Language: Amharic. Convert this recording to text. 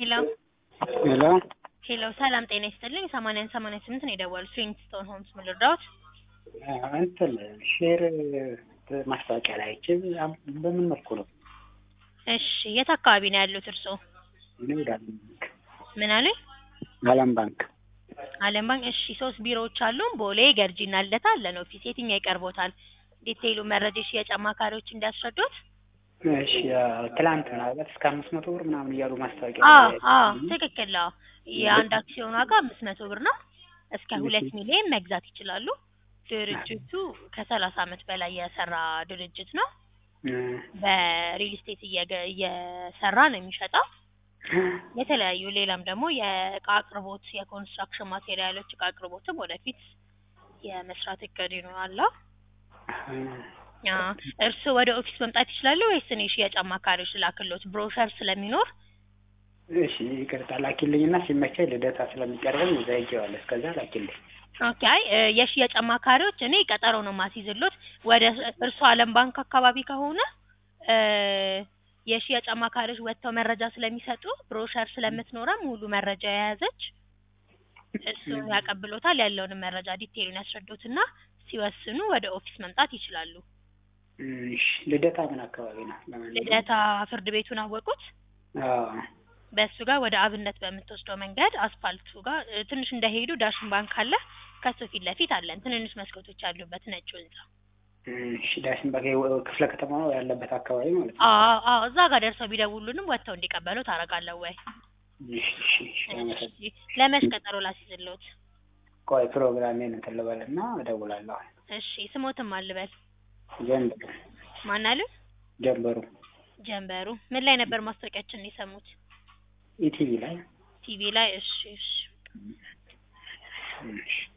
ሄሎ ሄሎ ሄሎ ሰላም ጤና ይስጥልኝ። ሰማንያን ሰማንያ ስምንት ነው የደወሉት። ስዊንግስቶን ሆምስ ምን ልርዳዎት? እንትን ሼር ማስታወቂያ ላይ አይቼ በምን መልኩ ነው? እሺ የት አካባቢ ነው ያሉት እርስዎ? እኔ ወደ አለም ባንክ ምን አሉኝ? አለም ባንክ አለም ባንክ። እሺ ሶስት ቢሮዎች አሉን። ቦሌ፣ ገርጂና ልደታ አለን ኦፊስ። የትኛው ይቀርቦታል? ዲቴይሉ መረጃ የሽያጭ አማካሪዎች እንዲያስረዱት። እሺ ትላንት ምናልባት እስከ አምስት መቶ ብር ምናምን እያሉ ማስታወቂያ አዎ ላይ አዎ ትክክል። አዎ የአንድ አክሲዮን ዋጋ አምስት መቶ ብር ነው። እስከ ሁለት ሚሊዮን መግዛት ይችላሉ። ድርጅቱ ከሰላሳ አመት በላይ የሰራ ድርጅት ነው። በሪል ስቴት እየገ- እየሰራ ነው የሚሸጠው። የተለያዩ ሌላም ደግሞ የእቃ አቅርቦት፣ የኮንስትራክሽን ማቴሪያሎች እቃ አቅርቦትም ወደፊት የመስራት እቅድ ይኖራል። እርስዎ ወደ ኦፊስ መምጣት ይችላሉ ወይስ እኔ ሽያጭ አማካሪዎች ላክሎት? ብሮሸር ስለሚኖር እሺ ይቅርታ ላኪልኝና ሲመቸኝ ልደታ ስለሚቀርበኝ እዛ ሄጄዋለሁ። እስከዛ ላኪልኝ። ኦኬ። አይ እ የሽያጭ አማካሪዎች እኔ ቀጠሮ ነው ማስይዝሎት። ወደ እርስዎ አለም ባንክ አካባቢ ከሆነ እ የሽያጭ አማካሪዎች ወጥተው መረጃ ስለሚሰጡ ብሮሸር ስለምትኖረ ሙሉ መረጃ የያዘች እሱን ያቀብሎታል። ያለውንም መረጃ ዲቴይሉን ያስረዱትና ሲወስኑ ወደ ኦፊስ መምጣት ይችላሉ። እሺ ልደታ ምን አካባቢ ነው? ለማንኛውም ልደታ ፍርድ ቤቱን አወቁት? አዎ በእሱ ጋር ወደ አብነት በምትወስደው መንገድ አስፋልቱ ጋር እ ትንሽ እንደሄዱ ዳሽን ባንክ አለ። ከሱ ፊት ለፊት አለን ትንንሽ መስኮቶች ያሉበት ነጭ ህንጻ። እሺ ዳሽን ባንክ ክፍለ ከተማ ነው ያለበት አካባቢ ማለት ነው። አዎ አዎ እዛ ጋር ደርሰው ቢደውሉንም ወጥተው እንዲቀበሉ ታደርጋለሁ ወይ? እሺ እሺ እሺ አመሰግናለሁ። እሺ ለመች ቀጠሮ ላስይዝልዎት? ቆይ ፕሮግራሜን እንትን ልበልና እደውላለሁ። እሺ ስሞትም አልበል ጀንበሩ ማን አሉ? ጀንበሩ ጀንበሩ ምን ላይ ነበር ማስታወቂያችንን የሰሙት? ኢቲቪ ላይ ቲቪ ላይ። እሺ እሺ እሺ